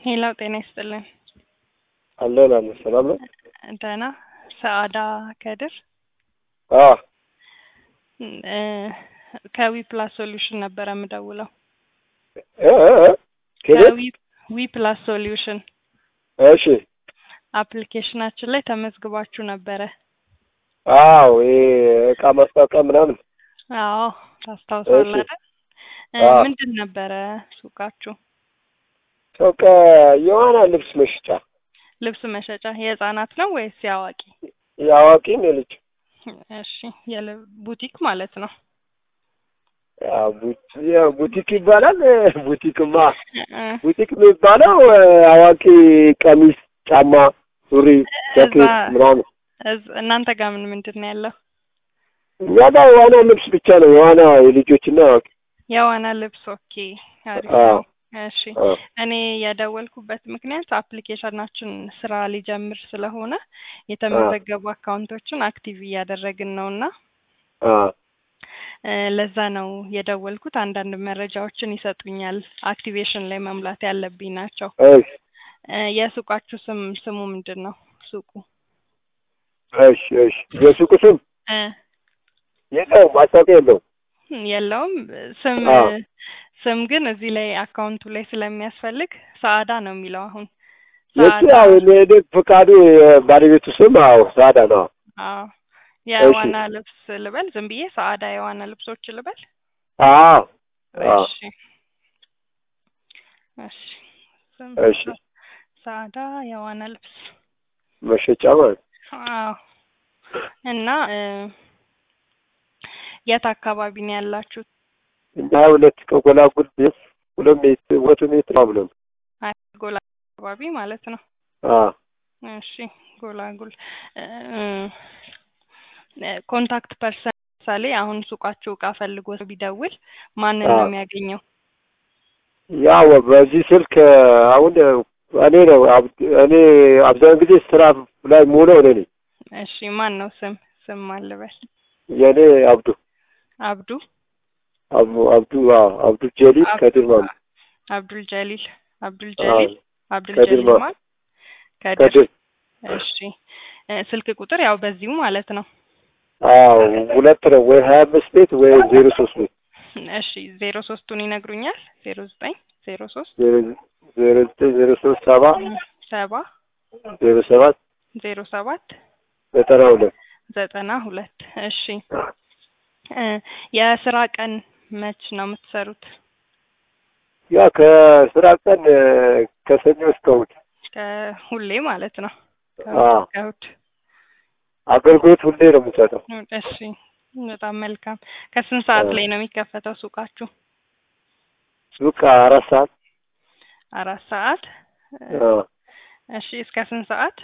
ሄላው ጤና ይስጥልን። አለን አለን ሰላም ነው። ደህና ሰአዳ ከድር አዎ እ ከዊ ፕላስ ሶሉሽን ነበረ የምደውለው። እ እ እ ከቤት ከዊ ዊ ፕላስ ሶሉሽን እሺ አፕሊኬሽናችን ላይ ተመዝግባችሁ ነበረ። አዎ ይሄ እቃ ማስታወቂያ ምናምን አዎ ታስታውሳለህ አይደል? እ አዎ። ምንድን ነበረ ሱቃችሁ? ሱቅ የዋና ልብስ መሸጫ ልብስ መሸጫ የህፃናት ነው ወይስ የአዋቂ? የአዋቂም የልጅ እሺ የል ቡቲክ ማለት ነው። ያው ቡ- ያው ቡቲክ ይባላል። ቡቲክማ እ ቡቲክ የሚባለው እ፣ አዋቂ ቀሚስ፣ ጫማ፣ ሱሪ፣ ጃኬት እዛ- ምናምን እዝ- እናንተ ጋር ምን ምንድን ነው ያለው? እኛ ጋር የዋና ልብስ ብቻ ነው። የዋና የልጆችና አዋቂ የዋና ልብስ። ኦኬ አሪፍ አዎ። ነው። እሺ አዎ። እኔ የደወልኩበት ምክንያት አፕሊኬሽናችን ስራ ሊጀምር ስለሆነ የተመዘገቡ አካውንቶችን አክቲቭ እያደረግን ነው እና አዎ። እ፣ ለዛ ነው የደወልኩት። አንዳንድ መረጃዎችን ይሰጡኛል። አክቲቬሽን ላይ መሙላት ያለብኝ ናቸው። እሺ እ፣ የሱቃችሁ ስም ስሙ ምንድን ነው? ሱቁ እሺ እሺ የሱቁ ስም እ፣ የለውም፣ ማስታወቂያ የለውም። የለውም ስም አዎ። ስም ግን እዚህ ላይ አካውንቱ ላይ ስለሚያስፈልግ ሰአዳ ነው የሚለው አሁን የሱ ያው የኔ ፍቃዱ የባለቤቱ ስም አዎ ሳዳ ነው። አዎ የዋና ልብስ ልበል ዝም ብዬ ሰአዳ የዋና ልብሶች ልበል አዎ አዎ እሺ እሺ ስም እሺ ሰአዳ የዋና ልብስ መሸጫ ማለት አዎ እና እ፣ የት አካባቢ ነው ያላችሁት? እና ሁለት ከጎላጉል ቤት ሁለት ሜትር ወቶ ሜትር አብለን ጎላ አካባቢ ማለት ነው። አዎ እሺ ጎላጉል እ፣ እ፣ ኮንታክት ፐርሰን ለምሳሌ አሁን ሱቃችሁ እቃ ፈልጎ ቢደውል ማንን ነው አዎ። የሚያገኘው? ያው በዚህ ስልክ አሁን እኔ ነው አብ- እኔ አብዛኛውን ጊዜ ስራ ላይ የምውለው እኔ ነኝ። እሺ ማን ነው ስም ስም አልበል የእኔ አብዱ አብዱ አቡ አብዱ አዎ አብዱ ጀሊል ከድር ማለት አብዱል ጀሊል አብዱል አዎ ጀሊል አብዱል ከድር ጀሊል ማለት ማን ከድር ከድር እሺ እ፣ ስልክ ቁጥር ያው በዚሁ ማለት ነው አዎ ሁለት ነው ወይ ሀያ አምስት ቤት ወይ ዜሮ ሶስት ቤት እሺ ዜሮ ሶስቱን ይነግሩኛል ዜሮ ዘጠኝ ዜሮ ሶስት ዜሮ ዜሮ ዘጠኝ ዜሮ ሶስት ሰባ ሰባ ዜሮ ሰባት ዜሮ ሰባት ዘጠና ሁለት ዘጠና ሁለት እሺ እ፣ የስራ ቀን መች ነው የምትሰሩት? ያ ከስራ ቀን እ፣ ከሰኞ እስከ እሑድ ከሁሌ ማለት ነው አዎ ከእሑድ ከእሑድ አገልግሎት ሁሌ ነው የምንሰጠው። እሺ በጣም መልካም ከስንት ሰዓት አዎ። ላይ ነው የሚከፈተው ሱቃችሁ? ሱቅ አራት ሰዓት አራት ሰዓት እ፣ አዎ እሺ እስከ ስንት ሰዓት?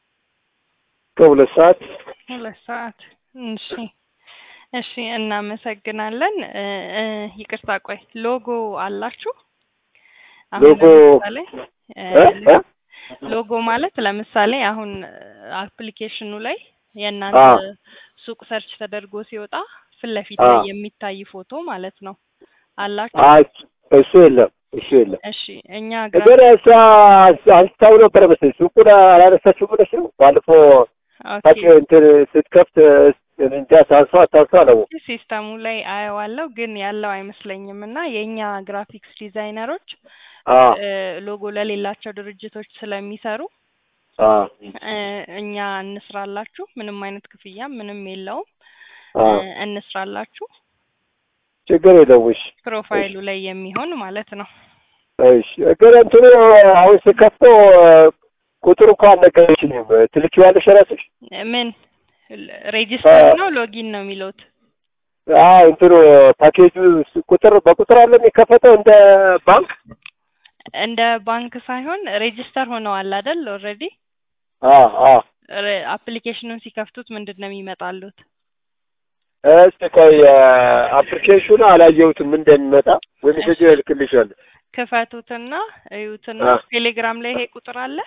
እስከ ሁለት ሰዓት ሁለት ሰዓት እሺ እሺ እናመሰግናለን እ፣ እ፣ ይቅርታ ቆይ ሎጎ አላችሁ አሁን ሎጎ ለምሳሌ እ፣ እ እ ሎጎ ማለት ለምሳሌ አሁን አፕሊኬሽኑ ላይ የእናንተ አዎ ሱቅ ሰርች ተደርጎ ሲወጣ ፊት ለፊት አዎ ላይ የሚታይ ፎቶ ማለት ነው አላችሁ? አይ እሱ የለም እሱ የለም። እሺ እኛ ግን ግራፊክ እሷ አንስታው ነበረ መሰለኝ ሱቁን አላነሳችው ብለሽ ነው ባለፈው ኦኬ ታች እንትን ስትከፍት እንጃ ሳንሷ አታንሷ ነው ሲስተሙ ላይ አየዋለሁ ግን ያለው አይመስለኝም እና የእኛ ግራፊክስ ዲዛይነሮች አዎ እ፣ ሎጎ ለሌላቸው ድርጅቶች ስለሚሰሩ አዎ እ፣ እኛ እንስራላችሁ ምንም አይነት ክፍያ ምንም የለውም እ፣ አዎ እንስራላችሁ ችግር የለውም። እሺ ፕሮፋይሉ ላይ የሚሆን ማለት ነው እሺ ግን እንትኑ አሁን ስከፍተው ቁጥሩ እኮ አልነገረችኝም። ትልኪዋለሽ እራስሽ? ምን ሬጂስተር ነው ሎጊን ነው የሚሉት አዎ እንትኑ ፓኬጁ ቁጥር በቁጥር አለ የሚከፈተው እንደ ባንክ? እንደ ባንክ ሳይሆን ሬጂስተር ሆነዋል አይደል ኦልሬዲ አዎ አዎ አፕሊኬሽኑን ሲከፍቱት ምንድን ነው የሚመጣሉት እስቲ ቆይ አፕሊኬሽኑ አላየሁትም እንደሚመጣ ወይ ሜሴጅ እልክልሻለሁ። ክፈቱትና እዩትና አዎ ቴሌግራም ላይ ይሄ ቁጥር አለ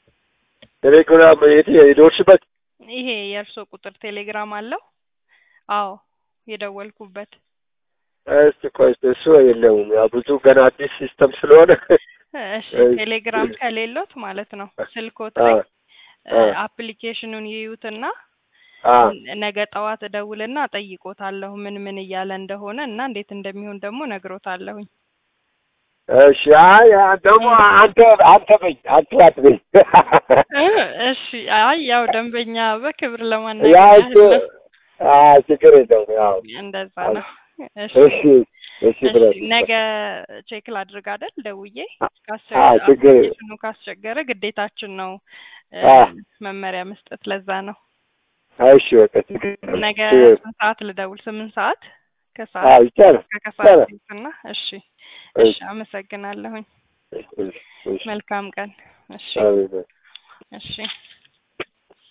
ቴሌግራም የት የደወልሽበት? ይሄ የእርሶ ቁጥር ቴሌግራም አለው አዎ የደወልኩበት እስቲ ቆይ እሱ የለውም። ያው ብዙ ገና አዲስ ሲስተም ስለሆነ እሺ እሺ። ቴሌግራም ከሌሎት ማለት ነው ስልኮት አ ላይ አ አፕሊኬሽኑን ይዩትና አ ነገ ጠዋት እደውልና እጠይቆታለሁ ምን ምን እያለ እንደሆነ እና እንዴት እንደሚሆን ደግሞ ነግሮታለሁኝ። እሺ አይ ደግሞ አንተ አንተ በኝ አንተ አትበኝ እ እሺ አይ ያው ደንበኛ በክብር ያ ለማናገር እሱ ያህል ነው። አ ችግር የለውም ያው እንደዛ ነው። እሺ እሺ እሺ ብለህ እሺ ነገ ቼክ ላድርግ አይደል ደውዬ ካስቸ- አ ችግር አፕሊኬሽኑ ካስቸገረ ግዴታችን ነው እ አ መመሪያ መስጠት ለዛ ነው። እሺ በቃ ችግር የለውም። ነገ እሺ ስንት ሰዓት ልደውል? ስምንት ሰዓት አ ከሰዓት ይቻላል ከከሰዓት ይቻላል። ቤትና እሺ እሺ እሺ አመሰግናለሁኝ። እሺ እሺ መልካም ቀን። እሺ አሜን። እሺ